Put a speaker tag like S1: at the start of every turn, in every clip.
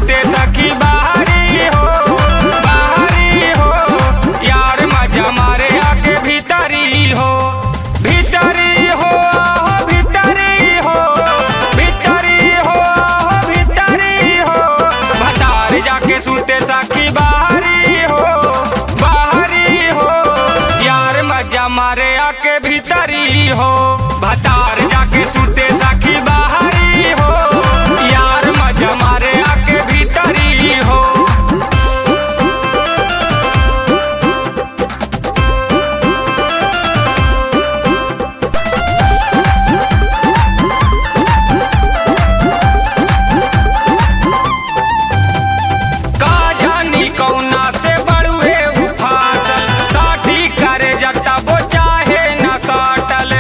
S1: सुते सखी बाहरी हो बाहरी हो यार मजा मारे आके भीतरी हो भीतरी हो आहो भीतरी हो भीतरी हो आहो भीतरी हो भतार जाके सुते सखी बाहरी हो बाहरी हो यार मजा मारे आके भीतरी हो भतार जाके सुते सखी बाहरी हो यार मजा मारे आके भीतरी हो का जानी कौना से बड़ुए उफासल साठी करे जता वो चाहे न साटल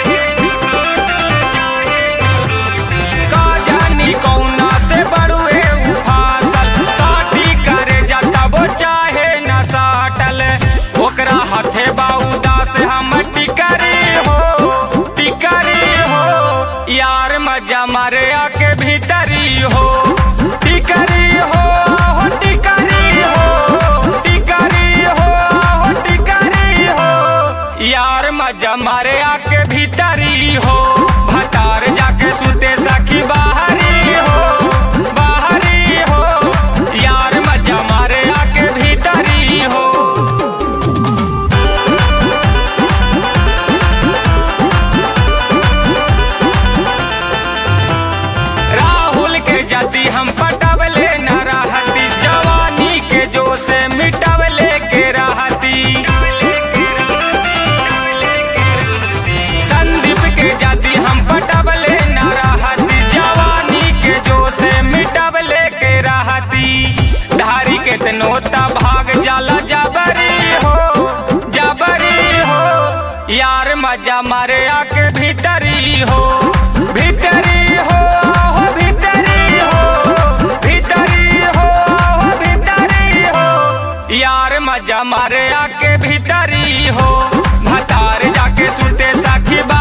S1: का जानी कौना से बड़ुए उफासल साठी करे जता वो चाहे न साटल ओकरा हाथे बाउदा से हम टिकरी हो टिकरी हो यार मजा मारे आके भीतरी हो टिकरी हो हो टिकरी हो टिकरी हो हो टिकरी हो यार मजा मारे आके भीतरी हो भतार जाके सुते सखी बाहरी हो बाहरी हो यार मजा मारे आके भीतरी हो राहुल के जति हम पटवले न रहती जवानी के जो से मिटवले के रहती संदीप के जति हम पटवले न रहती जवानी के जो से मिटवले के रहती धारी के तनोता भाग जाला जबरी हो जबरी हो यार मजा मारे आके भीतरी हो भीतरी हो हो भीतरी हो भीतरी हो हो भीतरी हो यार मजा मारे आके भीतरी हो भतार जाके सुते साखी बा